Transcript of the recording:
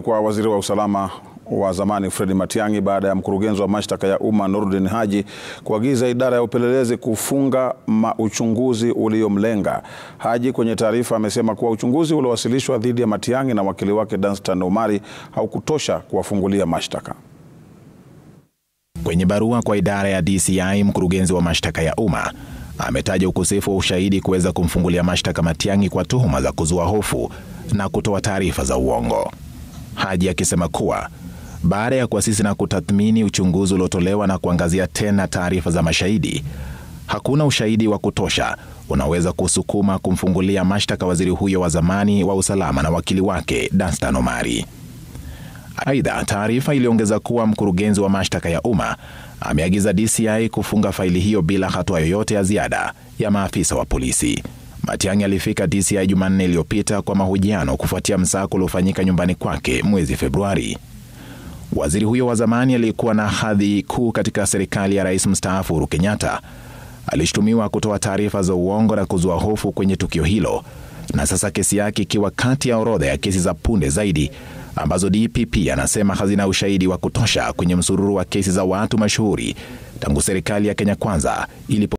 kwa waziri wa usalama wa zamani Fred Matiang'i baada ya mkurugenzi wa mashtaka ya umma Nurdin Haji kuagiza idara ya upelelezi kufunga uchunguzi uliomlenga. Haji kwenye taarifa amesema kuwa uchunguzi uliowasilishwa dhidi ya Matiang'i na wakili wake Danstan Omari haukutosha kuwafungulia mashtaka. Kwenye barua kwa idara ya DCI, mkurugenzi wa mashtaka ya umma ametaja ukosefu wa ushahidi kuweza kumfungulia mashtaka Matiang'i kwa tuhuma za kuzua hofu na kutoa taarifa za uongo. Haji akisema kuwa baada ya kuasisi na kutathmini uchunguzi uliotolewa na kuangazia tena taarifa za mashahidi, hakuna ushahidi wa kutosha unaweza kusukuma kumfungulia mashtaka waziri huyo wa zamani wa usalama na wakili wake Danstan Omari. Aidha, taarifa iliongeza kuwa mkurugenzi wa mashtaka ya umma ameagiza DCI kufunga faili hiyo bila hatua yoyote ya ziada ya maafisa wa polisi. Matiang'i alifika DCI Jumanne iliyopita kwa mahojiano kufuatia msako uliofanyika nyumbani kwake mwezi Februari. Waziri huyo wa zamani aliyekuwa na hadhi kuu katika serikali ya rais mstaafu Uhuru Kenyatta alishutumiwa kutoa taarifa za uongo na kuzua hofu kwenye tukio hilo, na sasa kesi yake ikiwa kati ya orodha ya kesi za punde zaidi ambazo DPP anasema hazina ushahidi wa kutosha kwenye msururu wa kesi za watu mashuhuri tangu serikali ya Kenya Kwanza ilipo